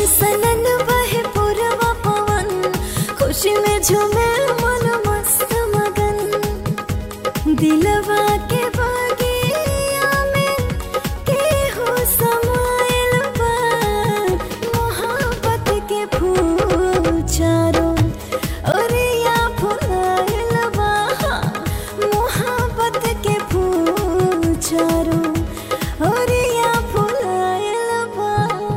सनन बहे पुरवा पवन खुशी में झूमे मन मस्त मगन दिलवा के बगिया में केहू समाइल बा मोहब्बत के फूल चारों ओरिया फुलाइल बा मोहब्बत के फूल चारों ओरिया फुलाइल बा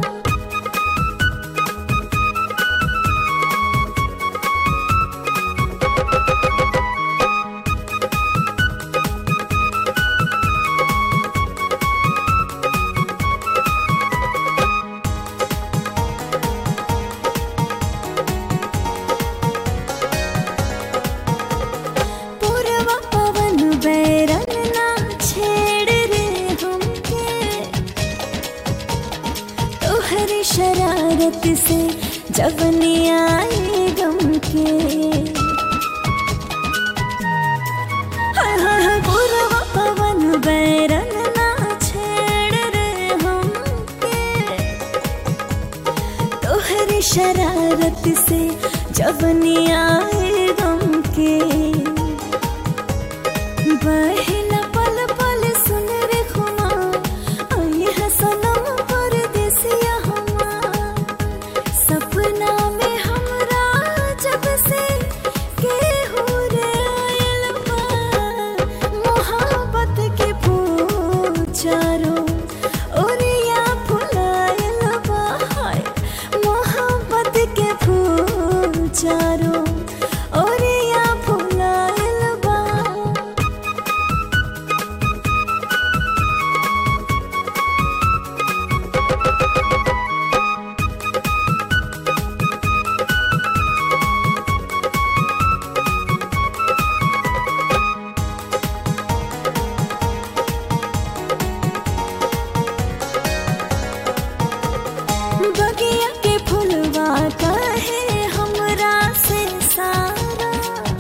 पूर्वा पवन बैरन ना छेड़ रे हमके तोहरी शरारत से जवनी आए गम के हाय हाय हाय पूर्वा पवन बैरन ना छेड़ रे हमके तोहरी शरारत से जवनी आए गम के बहला पल पल सुन रे खुमा आई है सनम परदेसिया हमार सपना में हमरा जब से केहू रे आइल बा मोहब्बत के फूल चारों ओरिया फुलाइल बा हाय मोहब्बत के फूल चारों ओरिया फुलाइल बा बगिया के फुलवा काहे हमरा से सारा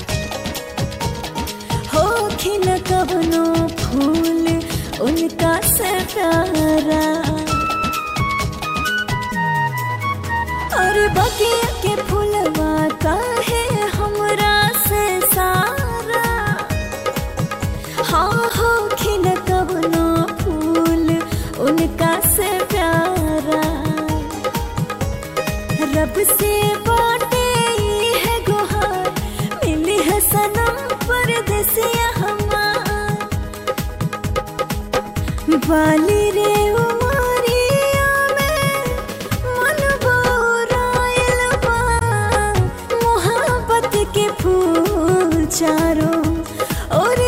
हो खिल कवनो फूल उनका से प्यारा और बगिया के फुलवा काहे हमरा से सारा हाँ हो खिल कवनो फूल उनका से प्यारा रब से बाटे ई है गुहार मिली है सनम परदेसिया हमार वाली रे उमरिया में मन बोराइल बा मोहब्बत के फूल चारों और